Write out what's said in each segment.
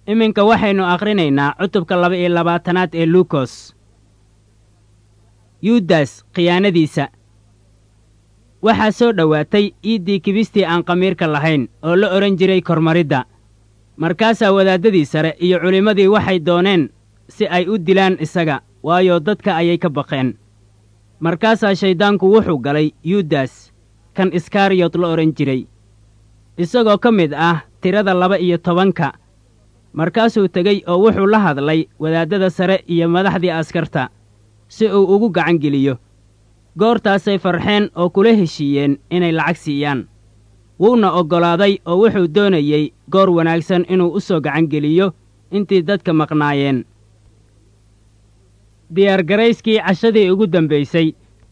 iminka waxaynu akhrinaynaa cutubka laba iyo labaatanaad ee luukos yuudas khiyaanadiisa waxaa soo dhowaatay iiddii kibistii aan khamiirka lahayn oo la odhan jiray kormaridda markaasaa wadaaddadii sare iyo culimmadii waxay dooneen si ay u dilaan isaga waayo dadka ayay ka baqeen markaasaa shayddaanku wuxuu galay yuudas kan iskariyot la odhan jiray isagoo ka mid ah tirada laba iyo tobanka markaasuu tegey oo wuxuu la hadlay wadaaddada sare iyo madaxdii askarta si uu ugu gacan geliyo goortaasay farxeen oo kula heshiiyeen inay lacag siiyaan wuuna oggolaaday oo wuxuu doonayey goor wanaagsan inuu u soo gacan geliyo intii dadka maqnaayeen diyaargarayskii cashadii ugu dambaysay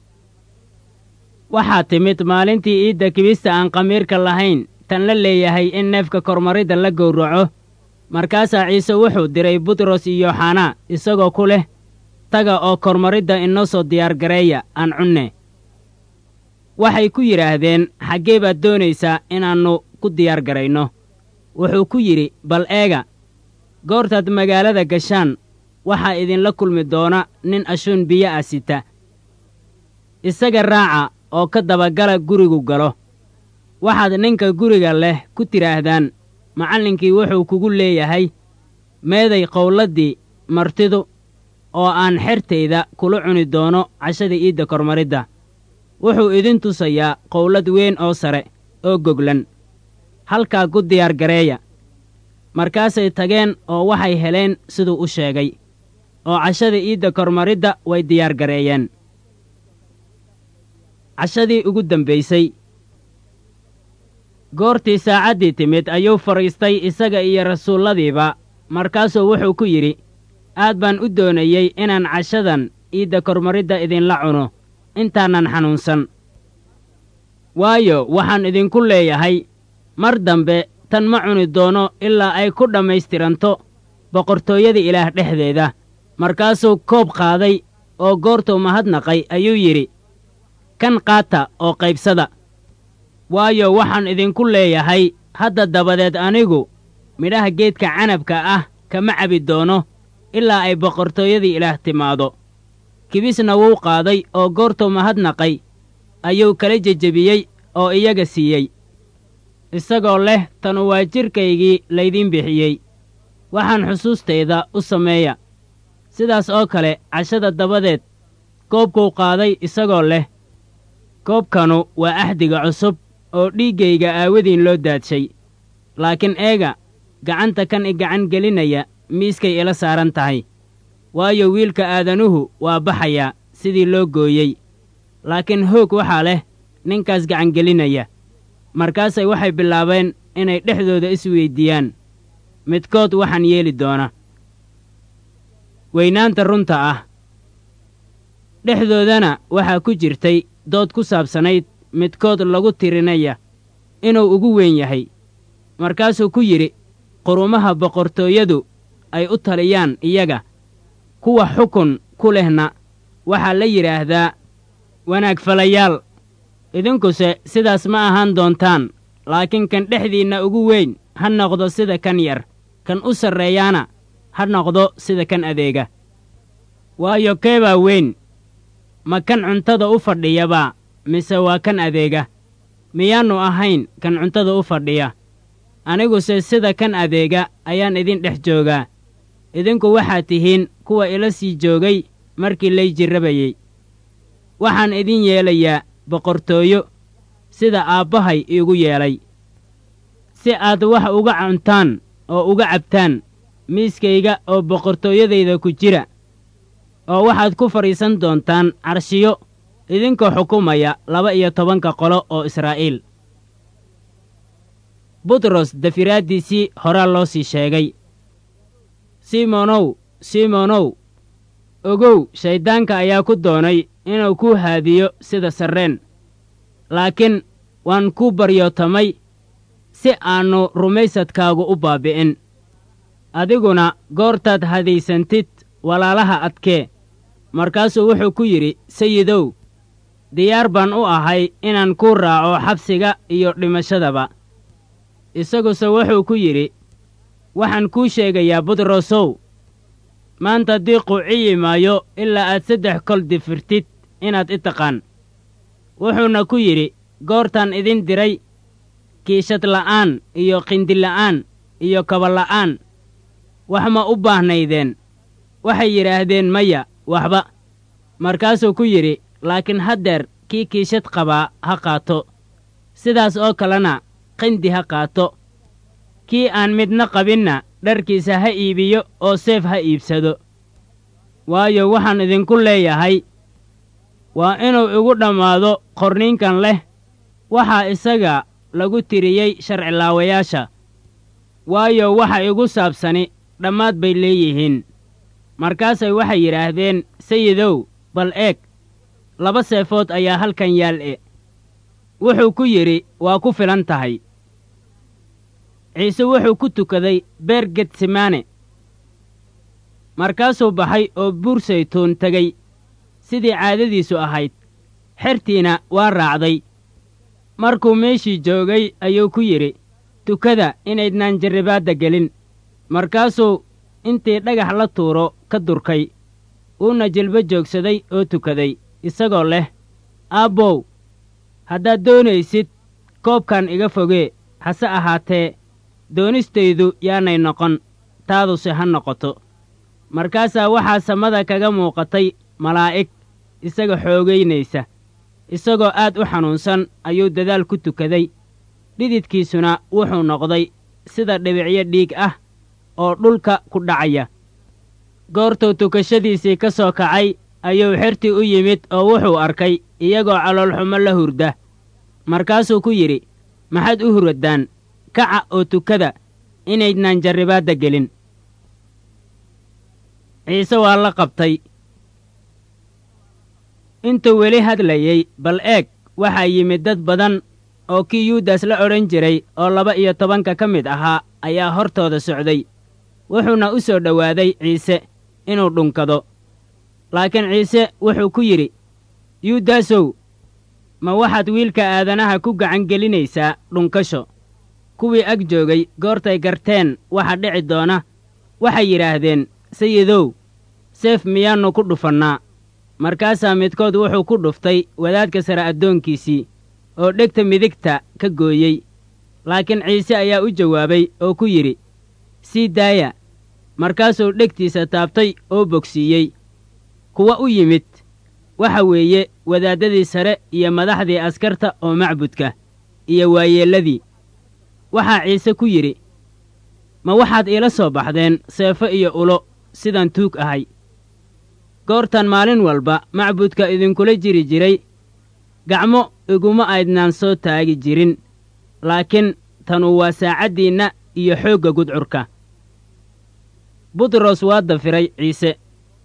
waxaa timid maalintii iidda kibista aan khamiirka lahayn tan la leeyahay in neefka kormaridda la gowraco markaasaa ciise wuxuu diray butros iyo yooxanaa isagoo ku leh taga oo kormaridda inoo soo diyaargareeya aan cunne waxay ku yidhaahdeen xaggee baad doonaysaa inaannu ku diyaargarayno wuxuu ku yidhi bal eega goortaad magaalada gashaan waxaa idinla kulmi doona nin ashuun biyo ah sita isaga raaca oo ka dabagala gurigu galo waxaad ninka guriga leh ku tidhaahdaan macallinkii wuxuu kugu leeyahay meeday qowladdii martidu oo aan xertayda kula cuni doono cashada iidda kormaridda wuxuu idin tusayaa qowlad weyn oo sare oo goglan halkaa ku diyaargareeya markaasay tageen oo waxay heleen siduu u sheegay oo cashada iidda kormaridda way diyaargareeyeen cashadii ugu dambaysay goortii saacaddii timid ayuu fadhiistay isaga iyo rasuulladiiba markaasuu wuxuu ku yidhi aad baan u doonayey inaan cashadan iidda kormaridda idinla cuno intaanan xanuunsan waayo waxaan idinku leeyahay mar dambe tan ma cuni doono ilaa ay ku dhammaystiranto boqortooyada ilaah dhexdeeda markaasuu koob qaaday oo goortuu mahadnaqay ayuu yidhi kan qaata oo qaybsada waayo waxaan idinku leeyahay hadda dabadeed anigu midhaha geedka canabka ah kama cabi doono ilaa ay boqortooyadii ilaah timaado kibisna wuu qaaday oo goortuu mahadnaqay ayuu kala jejebiyey oo iyaga siiyey isagoo leh tanu waa jidhkaygii laydiin bixiyey waxaan xusuustayda u sameeya sidaas oo kale cashada dabadeed koobkuu qaaday isagoo leh koobkanu waa axdiga cusub oo dhiiggayga aawadiin loo daadshay laakiin eega gacanta kan i gacan gelinaya miiskay ila saaran tahay waayo wiilka aadanuhu waa baxayaa sidii loo gooyey laakiin hoog waxaa leh ninkaas gacangelinaya markaasay waxay bilaabeen inay dhexdooda isweyddiiyaan midkood waxaan yeeli doona weynaanta runta ah dhexdoodana waxaa ku jirtay dood ku saabsanayd midkood lagu tirinaya inuu ugu weyn yahay markaasuu ku yidhi qurumaha boqortooyadu ay u taliyaan iyaga kuwa xukun ku lehna waxaa la yidhaahdaa wanaag falayaal idinkuse sidaas ma ahaan doontaan laakiin kan dhexdiinna ugu weyn ha noqdo sida kan yar kan u sarreeyaana ha noqdo sida kan adeega waayo keebaa weyn ma kan cuntada u fadhiyabaa mise waa kan adeega miyaannu ahayn kan cuntada u fadhiya aniguse sida kan adeega ayaan idin dhex joogaa idinku waxaad tihiin kuwa ila sii joogay markii lay jirrabayey waxaan idin yeelayaa boqortooyo sida aabbahay iigu yeelay si aad wax uga cuntaan oo uga cabtaan miiskayga oo boqortooyadayda ku jira oo waxaad ku fadhiisan doontaan carshiyo idinkoo xukumaya laba iyo tobanka qolo oo israa'iil butros dafiraaddiisii horaa loo sii sheegay simonow simonow ogow shayddaanka ayaa ku doonay inuu kuu haadiyo sida sarreen laakiin waan kuu baryootamay si aannu rumaysadkaagu u baabbi'in adiguna goortaad hadaysantid walaalaha adkee markaasuu wuxuu ku yidhi sayidow diyaar baan u ahay inaan kuu raaco xabsiga iyo dhimashadaba isaguse wuxuu ku yidhi waxaan kuu sheegayaa butrosow maanta diiqu ciyi maayo ilaa aad saddex kol difirtid inaad i taqaan wuxuuna ku yidhi goortaan idin diray kiishad la'aan iyo qindila'aan iyo kabala'aan wax ma u baahnaydeen waxay yidhaahdeen maya waxba markaasuu ku yidhi laakiin haddeer kii kiishad qabaa ha qaato sidaas oo kalena qindi ha qaato kii aan midna qabinna dharkiisa ha iibiyo oo seef ha iibsado waayo waxaan idinku leeyahay waa inuu igu dhammaado qorniinkan leh waxaa isaga lagu tiriyey sharcilaawayaasha waayo waxa igu saabsani dhammaad bay leeyihiin markaasay waxay yidhaahdeen sayidow bal eeg laba seefood ayaa halkan yaal e wuxuu ku yidhi waa ku filan tahay ciise wuxuu ku tukaday beer getsemane markaasuu baxay oo buur saytuun tegey sidii caadadiisu ahayd xertiina waa raacday markuu meeshii joogay ayuu ku yidhi tukada inaydnaan jarribaadda gelin markaasuu intii dhagax la tuuro ka durkay wuuna jilbo joogsaday oo tukaday isagoo leh aabbow haddaad doonaysid koobkan iga fogee hase ahaatee doonistaydu yaanay noqon taaduse ha noqoto markaasaa waxaa samada kaga muuqatay malaa'ig isaga xoogaynaysa isagoo aad u xanuunsan ayuu dadaal ku tukaday dhididkiisuna wuxuu noqday sida dhibicyo dhiig ah oo dhulka ku dhacaya goortuu tukashadiisii ka soo kacay ayuu xertii u yimid oo wuxuu arkay iyagoo caloolxumo la hurda markaasuu ku yidhi maxaad u huraddaan kaca oo tukada inaydnaan jarribaadda gelin ciise waa la qabtay intuu weli hadlayey bal eeg waxaa yimid dad badan oo kii yuudas la odhan jiray oo laba iyo tobanka ka mid ahaa ayaa hortooda socday wuxuuna u soo dhowaaday ciise inuu dhunkado laakiin ciise wuxuu ku yidhi yuudasow ma waxaad wiilka aadanaha ku gacan gelinaysaa dhunkasho kuwii ag joogay goortay garteen waxa dhici doona waxay yidhaahdeen sayidow seef miyaannu ku dhufannaa markaasaa midkood wuxuu ku dhuftay wadaadka sare addoonkiisii oo dhegta midigta ka gooyey laakiin ciise ayaa u jawaabay oo ku yidhi sii daaya markaasuu dhegtiisa taabtay oo bogsiiyey kuwa u yimid waxa weeye wadaaddadii sare iyo madaxdii askarta oo macbudka iyo waayeelladii waxaa ciise ku yidhi ma waxaad iila soo baxdeen seefo iyo ulo sidaan tuug ahay goortan maalin walba macbudka idinkula jiri jiray gacmo iguma aydnaan soo taagi jirin laakiin tanu waa saacaddiinna iyo xoogga gudcurka butros waa dafiray ciise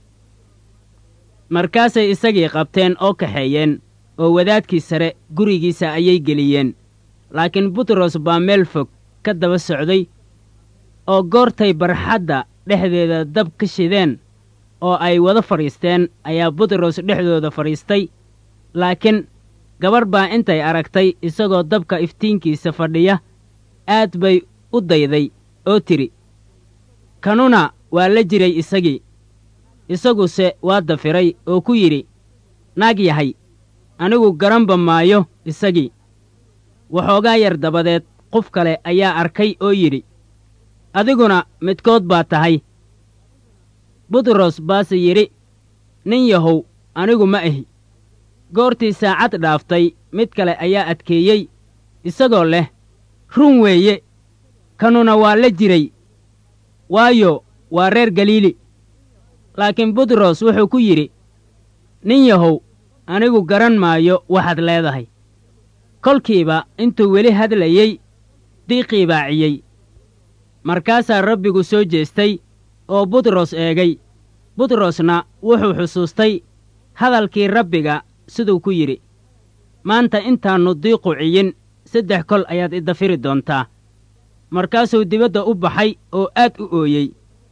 markaasay isagii qabteen oo kaxeeyeen oo wadaadkii sare gurigiisa ayay geliyeen laakiin butros baa meel fog ka daba socday oo goortay barxadda dhexdeeda dab ka shideen oo ay wada fadhiisteen ayaa butros dhexdooda fadhiistay laakiin gabarh baa intay aragtay isagoo dabka iftiinkiisa fadhiya aad bay u dayday oo tidhi kanuna waa la jiray isagii isaguse waa dafiray oo ku yidhi naag yahay anigu garanba maayo isagii waxoogaa yar dabadeed qof kale ayaa arkay oo yidhi adiguna midkood baa tahay butros baase yidhi nin yahow anigu ma ahi goortii saacad dhaaftay mid kale ayaa adkeeyey isagoo leh run weeye kanuna waa la jiray waayo waa reer galiili laakiin butros wuxuu ku yidhi nin yahow anigu garan maayo waxaad leedahay kolkiiba intuu weli hadlayey diiqii baaciyey markaasaa rabbigu soo jeestay oo butros eegay butrosna wuxuu xusuustay hadalkii rabbiga siduu ku yidhi maanta intaannu diiqu ciyin saddex kol ayaad idafiri doontaa markaasuu dibadda u baxay oo aad u ooyey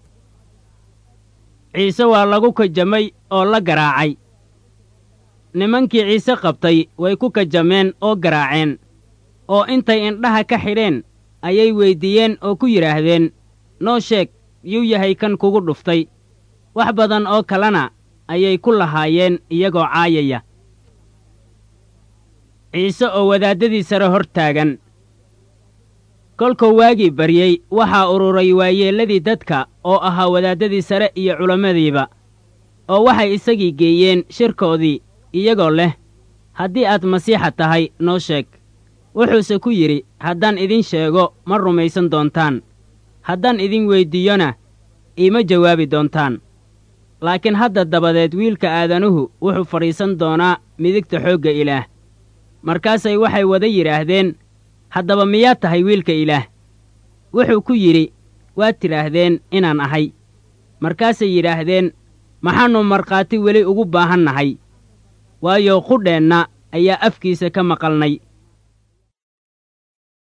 ciise waa lagu kajamay oo la garaacay nimankii ciise qabtay way ku kajameen oo garaaceen oo intay indhaha ka xidheen ayay weyddiiyeen oo ku yidhaahdeen noo sheeg yuu yahay kan kugu dhuftay wax badan oo kalena ayay ku lahaayeen iyagoo caayaya ciise oo wadaaddadii sare hor taagan kolkuu waagii baryey waxaa ururay waayeelladii dadka oo ahaa wadaaddadii sare iyo culammadiiba oo waxay isagii geeyeen shirkoodii iyagoo leh haddii aad masiixa tahay noo sheeg wuxuuse ku yidhi haddaan idin sheego ma rumaysan doontaan haddaan idin weyddiiyona iima jawaabi doontaan laakiin hadda dabadeed wiilka aadanuhu wuxuu fadhiisan doonaa midigta xoogga ilaah markaasay waxay wada yidhaahdeen haddaba miyaad tahay wiilka ilaah wuxuu ku yidhi waad tidhaahdeen inaan ahay markaasay yidhaahdeen maxaannu markhaati weli ugu baahan nahay waayo qudheenna ayaa afkiisa ka maqalnay